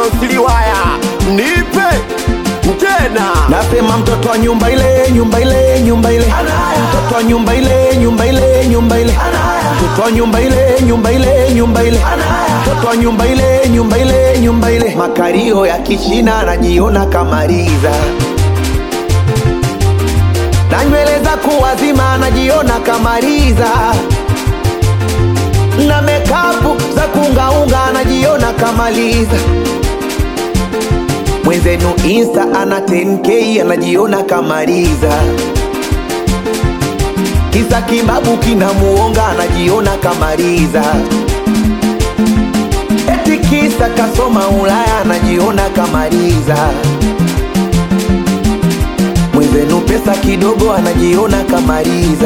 siliwaya nipe tena Nasema mtoto wa nyumba ile, nyumba ile, nyumba ile, mtoto wa nyumba ile, nyumba ile, nyumba ile, mtoto wa nyumba ile, nyumba ile, nyumba ile, mtoto wa nyumba ile, nyumba ile, nyumba ile. Makario ya kichina anajiona kamaliza na nywele za kuwazima anajiona kamaliza na mekapu za kungaunga anajiona kamaliza mwenzenu insta ana 10k anajiona kamaliza kisa kibabu kinamuonga anajiona kamaliza eti kisa kasoma ulaya anajiona kamaliza mwenzenu pesa kidogo anajiona kamaliza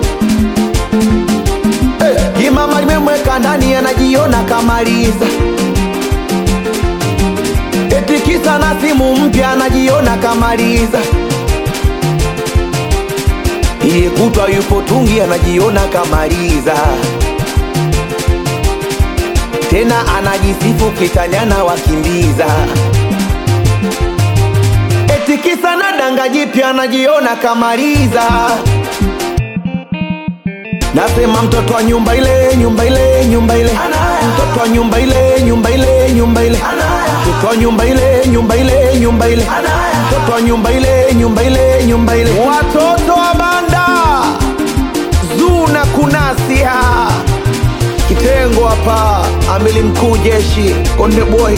hey, kimama limemweka ndani anajiona kamaliza eti kisa na simu mpya anajiona kamaliza iye kutwa yupo tungi anajiona kamaliza tena anajisifu kitanyana wakimbiza eti kisa na danga jipya anajiona kamaliza Nasema mtoto wa nyumba ile, nyumba ile, nyumba ile, mtoto wa nyumba ile, nyumba ile, nyumba ile, mtoto wa nyumba ile, nyumba ile, nyumba ile, mtoto wa nyumba ile, nyumba ile, nyumba ile. Watoto wa banda Zuna kunasia kitengo hapa, amili mkuu jeshi Konde Boy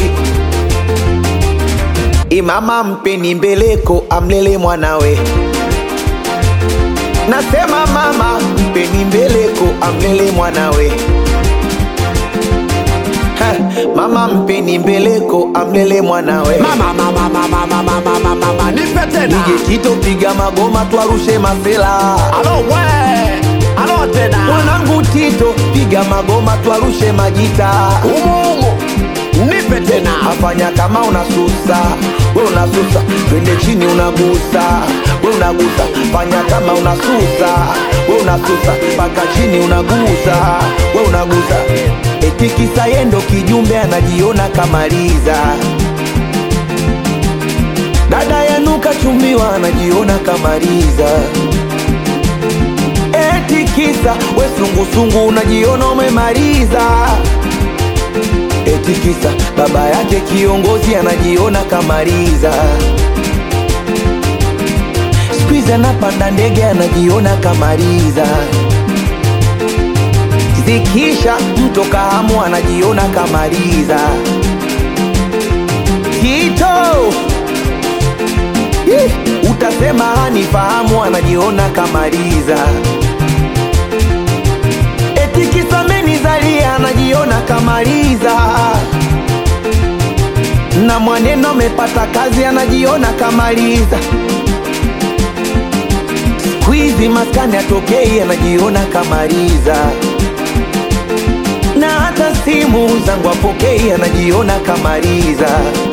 Imama mpeni mbeleko amlele mwanawe Nasema mama mpeni mbeleko amlele mwanawe Ha, Mama mpeni mbeleko amlele mwanawe mama mama mama mama mama mama mama nipe tena DJ Tito piga magoma twarushe masela alo we alo tena Mwanangu Tito piga magoma twarushe majita umuumu nipe tena afanya kama unasusa we unasusa twende chini unagusa we unagusa fanya kama unasusa we unasusa mpaka chini unagusa we unagusa eti kisa yendo kijumbe anajiona kamaliza dada yenu kachumbiwa anajiona kamaliza eti kisa we sungusungu unajiona umemaliza eti kisa baba yake kiongozi anajiona kamaliza skuizi anapanda ndege anajiona kamaliza zikisha mto kahamu anajiona kamaliza Tito Ih, utasema hanifahamu anajiona kamaliza eti kisa menizalia anajiona kamaliza na mwaneno amepata kazi anajiona kamaliza skuizi maskani atokei anajiona kamaliza na hata simu zangu apokei anajiona kamaliza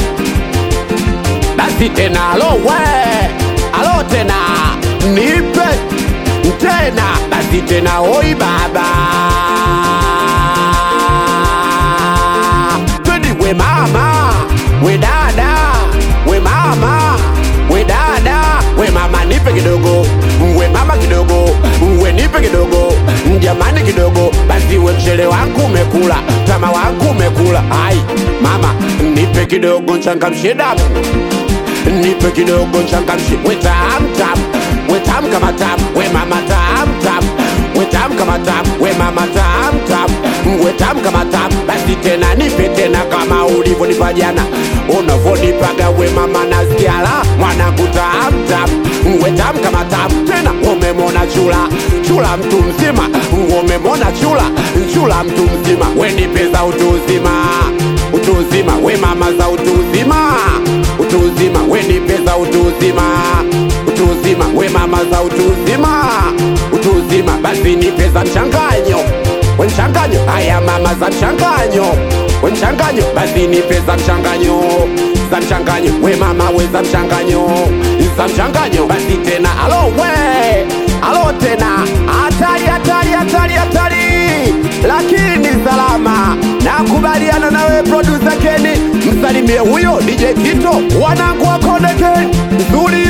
basi tena alo we alo tena nipe tena basi tena oi baba twende we mama we dada we mama we dada we mama nipe kidogo we mama kidogo we nipe kidogo jamani kidogo basi we mchele wangu umekula tama wangu umekula ai mama nipe kidogo nchangamshe damu nipe kidogo nchangamshe we tam tam we tam kama tam we mama tam tam we tam kama tam we mama tam tam we tam kama tam basi tena nipe tena kama ulivyonipa jana unavyonipaga we mama nasikia la mwanangu tam tam we tam kama tam tena umemona chula chula mtu mzima umemona chula chula mtu mzima we nipe za utu uzima utu uzima we mama za utu uzima utu uzima we nipe za utu uzima utu uzima we mama za utu uzima utu uzima basi nipe za mchanganyo we mchanganyo haya mama za mchanganyo we mchanganyo basi nipe za mchanganyo za mchanganyo we mama we za mchanganyo za mchanganyo basi tena alo we alo tena hatari hatari hatari hatari lakini salama nakubaliana nawe producer Kenny msanii msalimie huyo DJ Kito, wanangu wa Konde Gang, nzuri